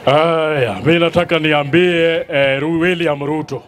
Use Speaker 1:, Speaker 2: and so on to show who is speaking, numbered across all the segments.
Speaker 1: Aya, mi nataka niambie eh, Ru- William Ruto,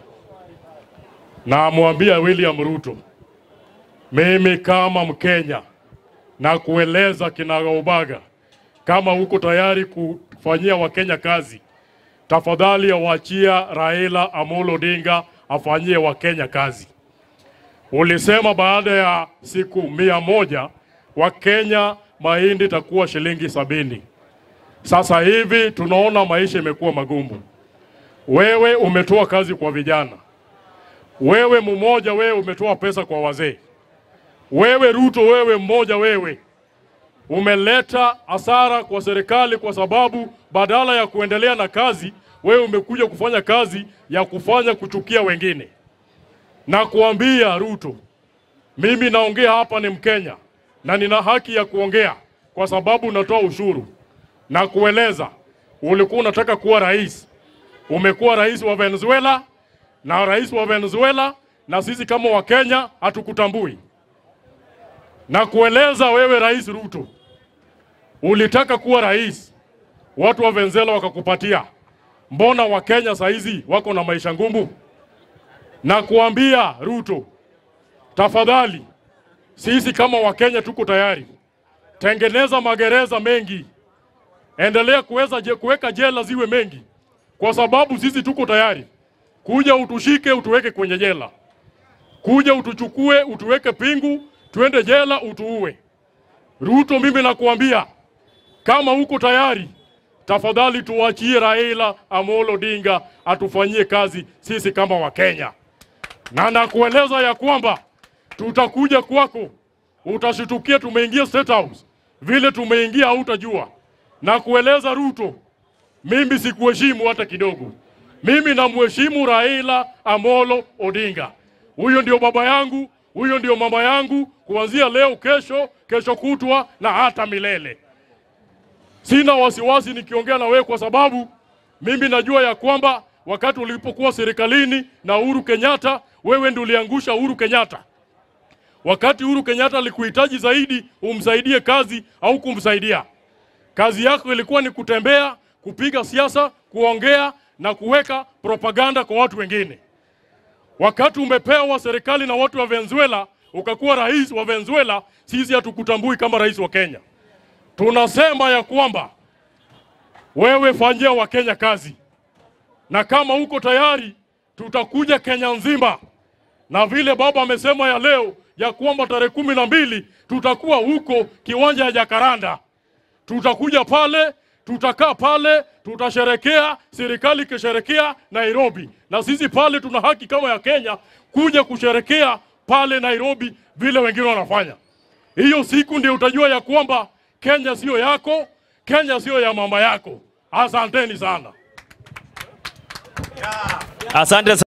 Speaker 1: namwambia William Ruto, mimi kama Mkenya na kueleza kinagaubaga, kama uko tayari kufanyia Wakenya kazi, tafadhali awachia Raila Amolo Odinga afanyie Wakenya kazi. Ulisema baada ya siku mia moja Wakenya mahindi itakuwa shilingi sabini. Sasa hivi tunaona maisha imekuwa magumu. Wewe umetoa kazi kwa vijana, wewe mmoja, wewe umetoa pesa kwa wazee, wewe Ruto, wewe mmoja, wewe umeleta hasara kwa serikali, kwa sababu badala ya kuendelea na kazi, wewe umekuja kufanya kazi ya kufanya kuchukia wengine. Na kuambia Ruto, mimi naongea hapa, ni Mkenya na nina haki ya kuongea kwa sababu natoa ushuru na kueleza ulikuwa unataka kuwa rais, umekuwa rais wa Venezuela na rais wa Venezuela, na sisi kama Wakenya hatukutambui. Na kueleza wewe, Rais Ruto, ulitaka kuwa rais, watu wa Venezuela wakakupatia. Mbona Wakenya saizi wako na maisha ngumu? Na kuambia Ruto, tafadhali, sisi kama Wakenya tuko tayari, tengeneza magereza mengi endelea kuweza je, kuweka jela ziwe mengi, kwa sababu sisi tuko tayari kuja utushike utuweke kwenye jela, kuja utuchukue utuweke pingu, tuende jela utuue. Ruto, mimi nakuambia kama uko tayari, tafadhali tuachie Raila Amolo Odinga atufanyie kazi sisi kama Wakenya, na nakueleza ya kwamba tutakuja kwako, utashitukia tumeingia State House, vile tumeingia hautajua na kueleza Ruto, mimi sikuheshimu hata kidogo. Mimi namheshimu Raila Amolo Odinga. Huyo ndio baba yangu, huyo ndio mama yangu, kuanzia leo, kesho, kesho kutwa na hata milele. Sina wasiwasi nikiongea na wewe, kwa sababu mimi najua ya kwamba wakati ulipokuwa serikalini na Uhuru Kenyatta, wewe ndio uliangusha Uhuru Kenyatta. Wakati Uhuru Kenyatta alikuhitaji zaidi umsaidie kazi au kumsaidia Kazi yako ilikuwa ni kutembea, kupiga siasa, kuongea na kuweka propaganda kwa watu wengine. Wakati umepewa serikali na watu wa Venezuela, ukakuwa rais wa Venezuela, sisi hatukutambui kama rais wa Kenya. Tunasema ya kwamba wewe fanyia Wakenya kazi, na kama uko tayari, tutakuja Kenya nzima, na vile baba amesema ya leo ya kwamba tarehe kumi na mbili tutakuwa huko kiwanja ya Jakaranda tutakuja pale, tutakaa pale, tutasherekea, serikali ikisherekea Nairobi, na sisi pale tuna haki kama ya Kenya kuja kusherekea pale Nairobi vile wengine wanafanya. Hiyo siku ndio utajua ya kwamba Kenya sio yako, Kenya sio ya mama yako. Asanteni sana.
Speaker 2: Asante.